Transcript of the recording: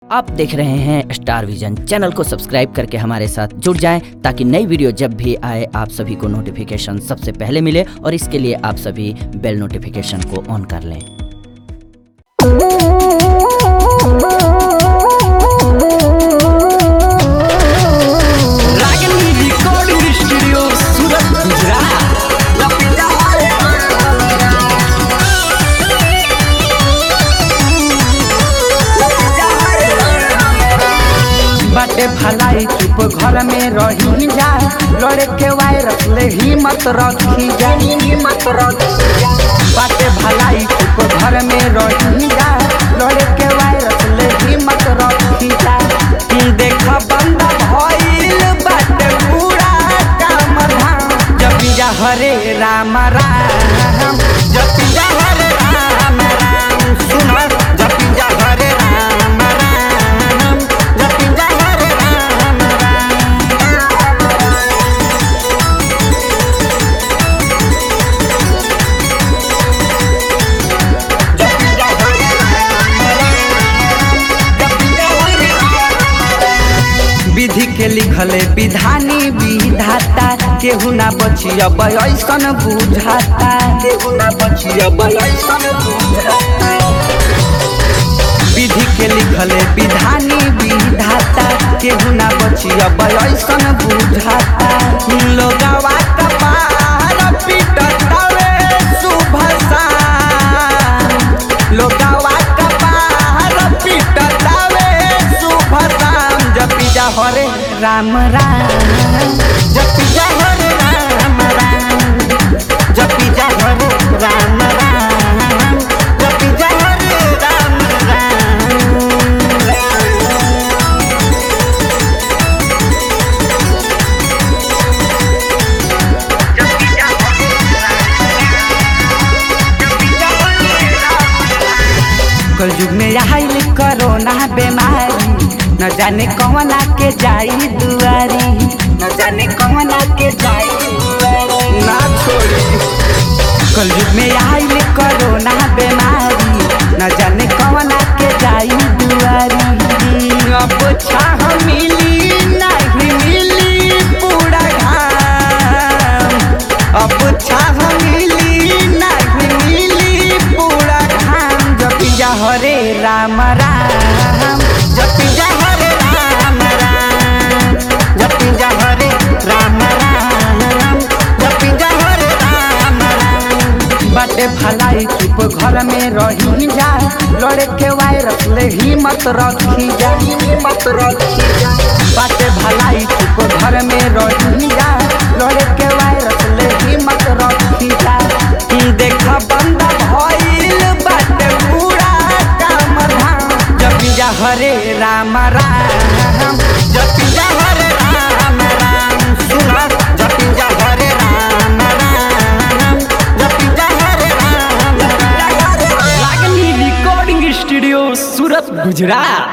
आप देख रहे हैं स्टार विजन चैनल को सब्सक्राइब करके हमारे साथ जुड़ जाएं ताकि नई वीडियो जब भी आए आप सभी को नोटिफिकेशन सबसे पहले मिले और इसके लिए आप सभी बेल नोटिफिकेशन को ऑन कर लें रागनी रिकॉर्डिंग स्टूडियो सूरत गुजरात बाटे भलाई चुप घर में रही जा लड़े के वायरस ले हिम्मत रखी जा हिम्मत रखी जा बाटे भलाई चुप घर में रही जा लड़े के वायरस ले हिम्मत रखी जा ई देखा बंदा भइल बाटे पूरा काम धाम जपी जा हरे राम राम जपी जा हरे राम राम सुन जपी जा हरे राम राम जपी जा हरे राम विधि के लिखले विधानी विधाता केहू ना बची अब ऐसन बुझाता केहू ना बची अब ऐसन बुझाता विधि के लिखले विधानी विधाता केहू ना बची अब ऐसन बुझाता लोगवा कपार पिटतावे सुभसा लोगवा कपार पिटतावे सुभसाम जपी जा हरे राम राम जपी जा हरे राम राम जपी जा हरे राम राम जपी जा हरे राम राम कल युग में आइल कोरोना बीमारी न जाने कौना के जाई दुआरी न जाने कौना के जाई दुआरी ना छोड़ी कल युग में आइल कोरोना बीमारी न जाने कौना के जाई दुआरी अब छाह मिली नहीं मिली पूरा घाम अब छाह मिली नहीं मिली पूरा घाम जपी जा हरे राम राम जपी जा हरे राम राम जपी जा हरे राम राम जपी जा हरे राम राम बाटे भलाई चुप घर में रही जा लड़े के वायरस ले हिम्मत रखी जा हिम्मत रखी जा बाटे भलाई चुप घर में रही जा लड़े के वायरस ले हिम्मत रखी जा ई देखा बंदा भइल बाटे पूरा काम धाम जपी जा हरे राम राम जपी जा हरे राम राम सुन जपी जा हरे राम राम जपी जा हरे राम राम रागनी रिकॉर्डिंग स्टूडियो सूरत गुजरात